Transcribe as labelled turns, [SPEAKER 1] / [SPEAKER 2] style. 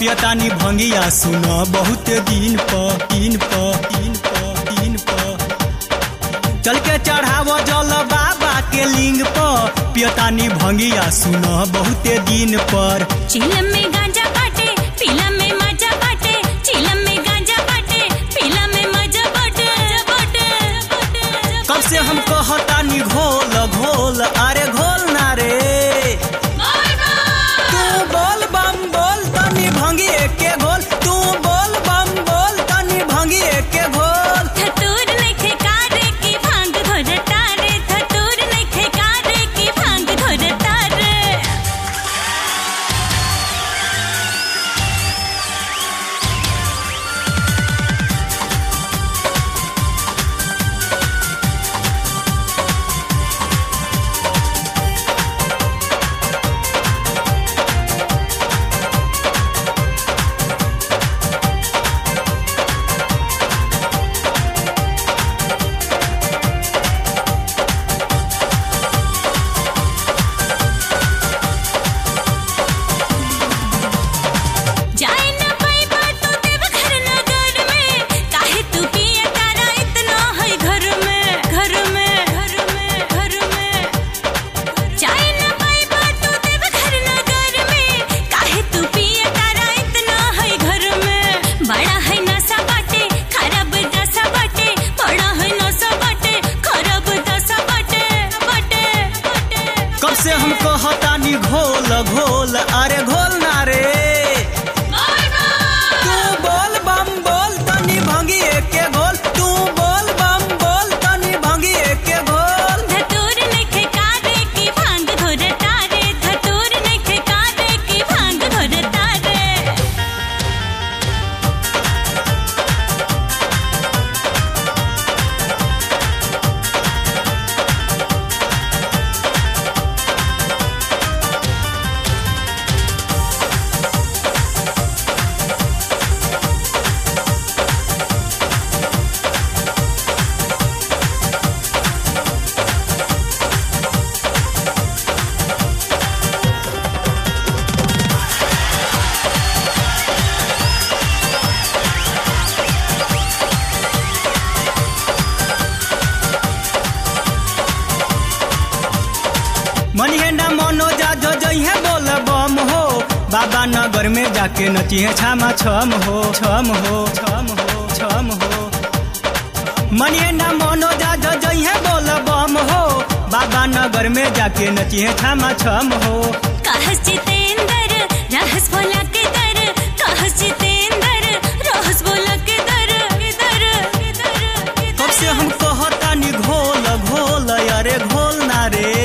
[SPEAKER 1] पियतानी भंगिया सुन बहुत दिन प दिन प दिन प दिन प चल के चढ़ाव जल बाबा के लिंग प पियतानी भंगिया सुन बहुते दिन पर
[SPEAKER 2] चिलम में गांजा बाटे पीला में मजा बाटे चिलम में गांजा बाटे पीला में मजा बाटे बाटे
[SPEAKER 1] कब से हम कहतानी घोल घोल अरे घोल ना रे तू बोल बम बोल तनी भंगी के घोल तू बोल बम बोल तनी भंगी के घोल
[SPEAKER 2] धतूर नइखे कारे की भांग घोरता रे धतूर नइखे कारे की भांग घोरता रे जाए न पाइबा तू देवघर नगर में काहे तू पिए तारा इतना है घर में घर में घर में घर में जाए न पाइबा तू देवघर नगर में काहे तू पिए तारा इतना है घर में बड़ा है नशा बाटे खराब दशा बाटे बड़ा है नशा बाटे खराब दशा बाटे बाटे बाटे
[SPEAKER 1] कब से हम कहतानी घोल घोल अरे घोल ना रे तू बोल बम बोल तनी भंगी के घोल तू बोल बम बोल तनी भंगी के घोल
[SPEAKER 2] धतूर नइखे कारे की भांग घोरता रे धतूर नइखे कारे की भांग घोरता रे
[SPEAKER 1] मनिहेंडा मनोजा जो जइहे बोल बम हो बाबा नगर में जाके नचिहे छामा छम हो छम हो छम हो छम हो मनिहेंडा मनोजा जो जइहे बोल बम हो बाबा नगर में जाके नचिहे छामा छम हो
[SPEAKER 2] कहस जितेंद्र रहस बोला के दर कहस जितेंद्र रहस बोला के दर के दर के दर के
[SPEAKER 1] कब से हम कहतानी घोल घोल अरे घोल ना रे